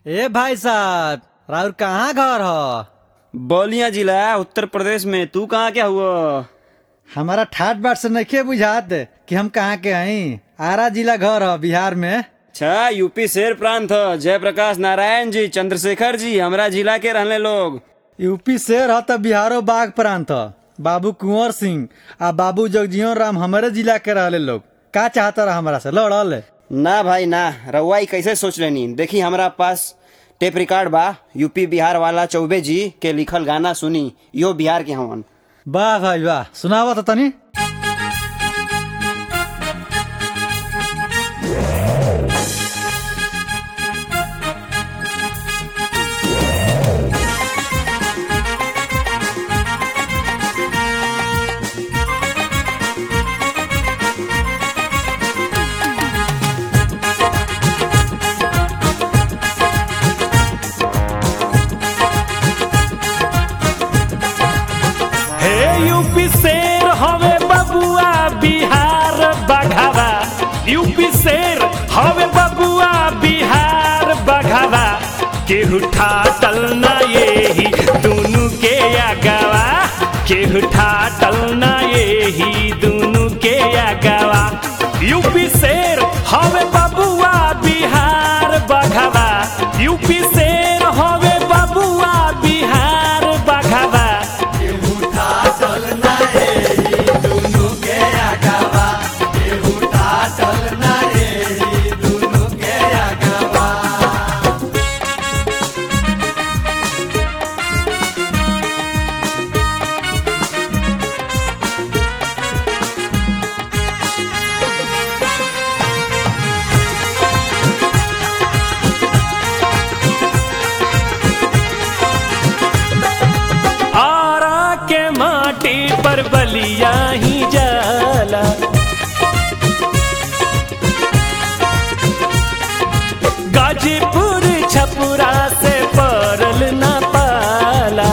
ए भाई साहब राउर कहाँ घर ह बलिया जिला उत्तर प्रदेश में तू कहाँ क्या हुआ हमारा ठाट बाट से नइखे बुझात कि हम कहाँ के हई आरा जिला घर ह बिहार में अच्छा यूपी शेर प्रांत ह जयप्रकाश नारायण जी चंद्रशेखर जी हमरा जिला के रहने लोग यूपी शेर ह त बिहारो बाघ प्रांत ह बाबू कुंवर सिंह आ बाबू जगजीवन राम हमारे जिला के रहले लोग का चाहता रहा हमारा से लड़ल ना भाई ना रउआ ई कैसे सोच लेनी देखी हमरा पास टेप रिकॉर्ड बा यूपी बिहार वाला चौबे जी के लिखल गाना सुनी यो बिहार के हवन वाह भाई वाह सुनावा तो तनी हे यूपी शेर हवे बबुआ बिहार बघावा यूपी शेर हवे बबुआ बिहार बघावा केहू ठाटल ना येही दुनु के आगावा केहू ठाटल ना येही दुनु के आगावा यूपी शेर हवे बबुआ बिहार बघावा यूपी शेर हवे बबुआ बिहार बघावा आरा के माटी पर बलिया ही जाला गाजीपुर छपुरा से परल न पाला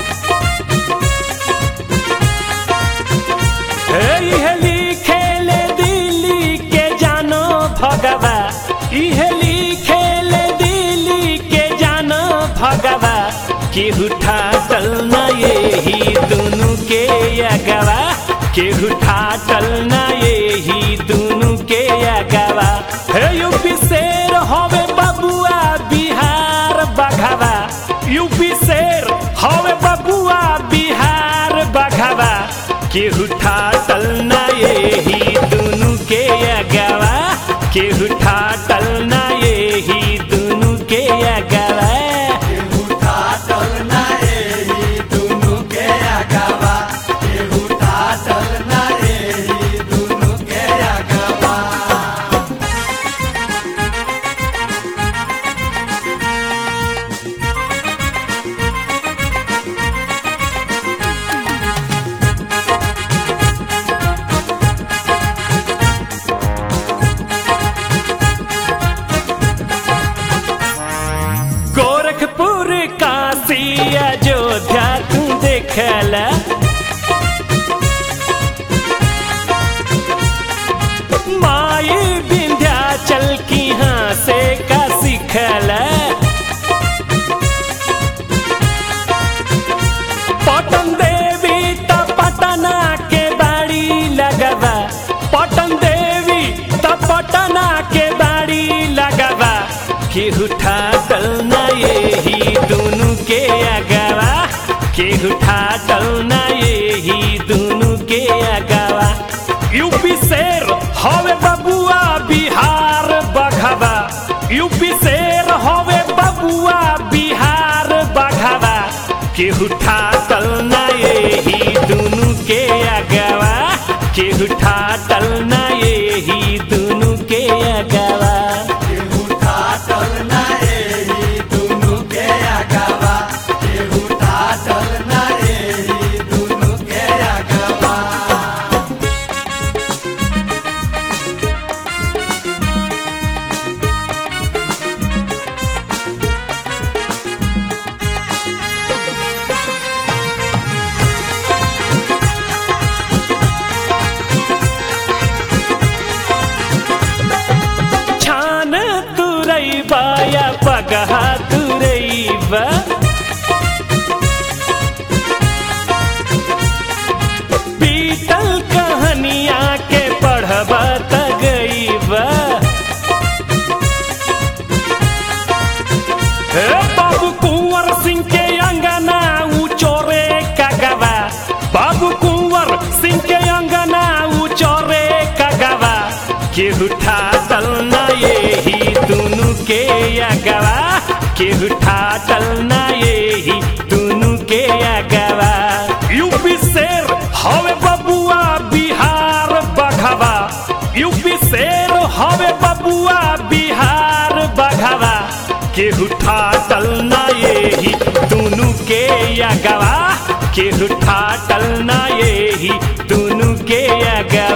इहे लिखेले दिल्ली के जानो भगवा इहे लिखेले दिल्ली के जानो भगवा केहू ठाटल न येही दुनु के अगवा केहू ठाटल न येही दुनु के अगवा हे यूपी शेर हवे बबुआ बिहार बघवा यूपी शेर हवे बबुआ बिहार बघवा केहू ठाटल ना येही दुनु के अगवा केहू ठाटल ना येही दुनु के अगवा गोरखपुर काशी अयोध्या तू देखला माई विंध्याचल की हाँ से का सिखला पटन देवी त पटना के बाड़ी लगवा पटन देवी त पटना के बाड़ी लगवा केहू ठाटल ना येही दुनु के अगवा केहू ठाटल ना येही दुनु के अगवा यूपी शेर हवे बबुआ बिहार बघवा यूपी शेर हवे बबुआ बिहार बघवा केहू ठाटल ना येही दुनु के अगवा केहू ठाटल ना येही दुनु के अगवा ए बाबू कुंवर सिंह के अंगना उचोरे कगवा बाबू कुंवर सिंह के अंगना उचोरे कगवा केहू ठाटल ना यही दुनु के अगवा केहू ठाटल ना यही दुनु के अगवा यूपी शेर हवे बबुआ बिहार बघवा यूपी शेर हवे बबुआ बिहार बघवा केहू ठाटल ना यही दुनु के अगवा केहू ठाटल ना यही दुनु के अगवा